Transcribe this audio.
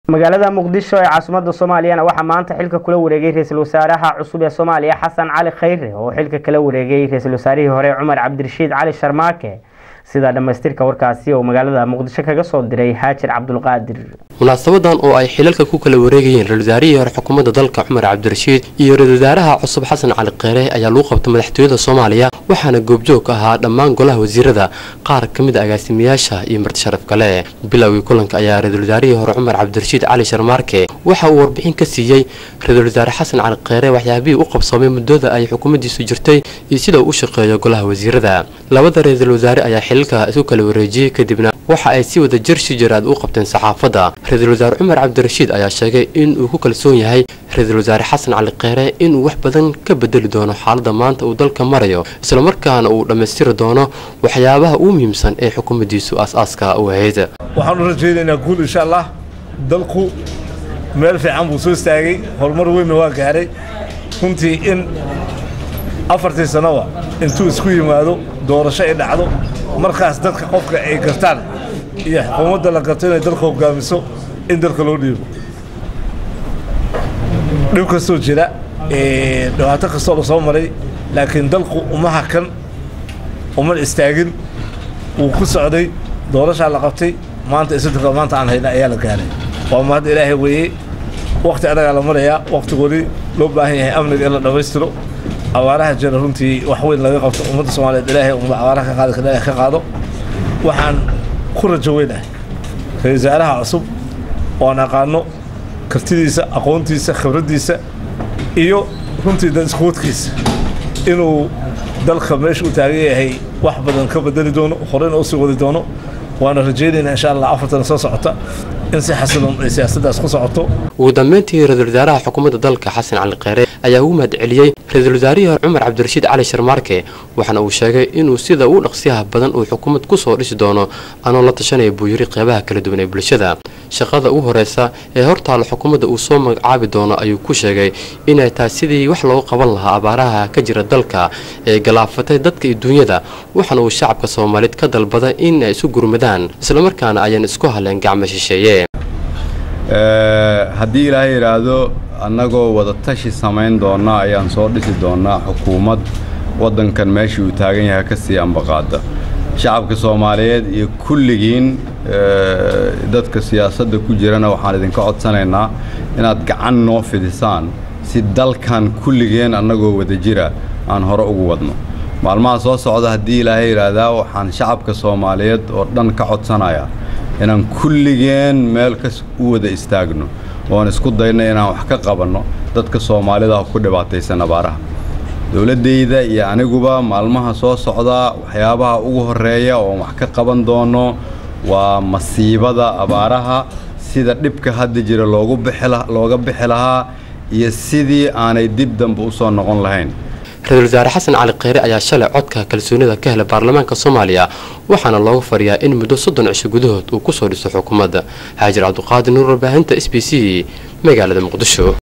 magaalada muqdisho ee caasimadda soomaaliyana waxaa maanta xilka kula wareegay ra-iisul wasaaraha cusub ee soomaaliya xasan cali khayre oo xilka kala wareegay ra-iisul wasaarihii hore cumar cabdirashiid cali sharmaake sida dhammaystirka warkaasi oo magaalada muqdisho kaga soo diray haajir cabdulqaadir munaasabadan oo ay xilalka ku kala wareegayeen ra-isul wasaarihii hore xukuumadda dalka cumar cabdirashiid iyo ra-isul wasaaraha cusub xasan cali kheyre ayaa lagu qabtay madaxtooyada soomaaliya waxaana goobjoog ka ahaa dhammaan golaha wasiirada qaar ka mid a agaasimayaasha iyo marti sharaf kale bilowgii kulanka ayaa ra-isul wasaarihii hore cumar cabdirashiid cali sharmaarke waxa uu warbixin ka siiyey ra-isul wasaare xasan cali kheyre waxyaabihii u qabsoomay muddada ay xukuumaddiisu jirtay iyo sida uu u shaqeeyo golaha wasiirada labada ra-iisul wasaare ayaa xilalka isu kala wareejiyey kadibna waxa ay si wada jir si jiraad u qabteen saxaafadda ra-iisul wasaare cumar cabdirashiid ayaa sheegay in uu ku kalsoon yahay ra-iisul wasaare xasan cali kheyre inuu wax badan ka bedeli doono xaaladda maanta uu dalka marayo islamarkaana uu dhammaystiri doono waxyaabaha ugu muhiimsan ee xukuumaddiisu aas-aaska u ahayd waxaan u rajaynaynaa guul insha allah dalku meel fiican buu soo istaagay horumar weynna waa gaaray runtii in afartii sannoba intuu isku yimaado doorasho ay dhacdo markaas dadka qofka ay gartaan iyo xukuumadda la garto inay dalka hoggaamiso in dalka loo dhiibo dhib kastoo jira dhibaato kastoo la soo maray laakiin dalku uma hakan uma istaagin wuu ku socday doorashaa la qabtay maanta isodonka maanta aan hayna ayaa la gaaray waa mahad ilaahay weeye wakti adagaa la marayaa waktigoodii loo baahan yahay amniga in la dhammaystiro abaaraha jira runtii wax weyn laga qabto ummadda soomaaliyeed ilaahay uma abaaraha ka qaadi kara ka qaado waxaan ku rajo weynahay ra-isul wasaaraha cusub oo aan aqaano kartidiisa aqoontiisa khibraddiisa iyo runtii dad iskuwadkiisa inuu dalka meesha u taagan yahay wax badan ka bedeli doono horeyna u sii wadi doono waana rajaynaynaa insha allah afartan soo socota in si xasiloon ay siyaasaddaas ku socoto ugu dambeyntii ra-isul wasaaraha xukuumadda dalka xasan cali kheyre ayaa ugu mahad celiyey ra-iisul wasaarihii hore cumar cabdirashiid cali sharmaarke waxaana uu sheegay inuu sida ugu dhaqsiyaha badan uu xukuumad ku soo dhisi doono anoo la tashanaya buu yiri qeybaha kala duwan ee bulshada shaqada ugu horeysa ee hortaalla xukuumadda uu soo magacaabi doono ayuu ku sheegay inay tahay sidii wax loogu qaban lahaa abaaraha ka jira dalka ee galaafatay dadka iyo duunyada waxaana uu shacabka soomaaliyeed ka dalbaday in ay isu gurmadaan islamarkaana ayaan isku haleen gacmo shisheeye haddii ilaahay yidhaahdo annagoo wada tashi samayn doonna ayaan soo dhisi doonnaa xukuumad waddankan meeshii uu taagan yahay ka sii ambaqaada shacabka soomaaliyeed iyo kulligiin dadka siyaasadda ku jirana waxaan idinka codsanaynaa inaad gacan noo fidisaan si dalkan kulligeen annagoo wada jira aan hore ugu wadno maalmaha soo socda haddii ilaahay yidhaahdaa waxaan shacabka soomaaliyeed oo dhan ka codsanayaa inaan kulligeen meel kas u wada istaagno oon isku dayno inaan wax ka qabanno dadka soomaalida ku dhibaataysan abaaraha dowladdayda iyo aniguba maalmaha soo socda waxyaabaha ugu horreeya oon wax ka qaban doono waa masiibada abaaraha sida dhibka hadda jira loogu looga bixi lahaa iyo sidii aanay dib dambe u soo noqon lahayn ra-isul wasaare xasan cali kheyre ayaa shalay codka kalsoonida ka helay baarlamaanka soomaaliya waxaana loogu fadhiyaa in muddo soddon cisho gudahood uu ku soo dhiso xukuumadda xaajir cabduqaadir nuur warbaahinta s b c magaalada muqdisho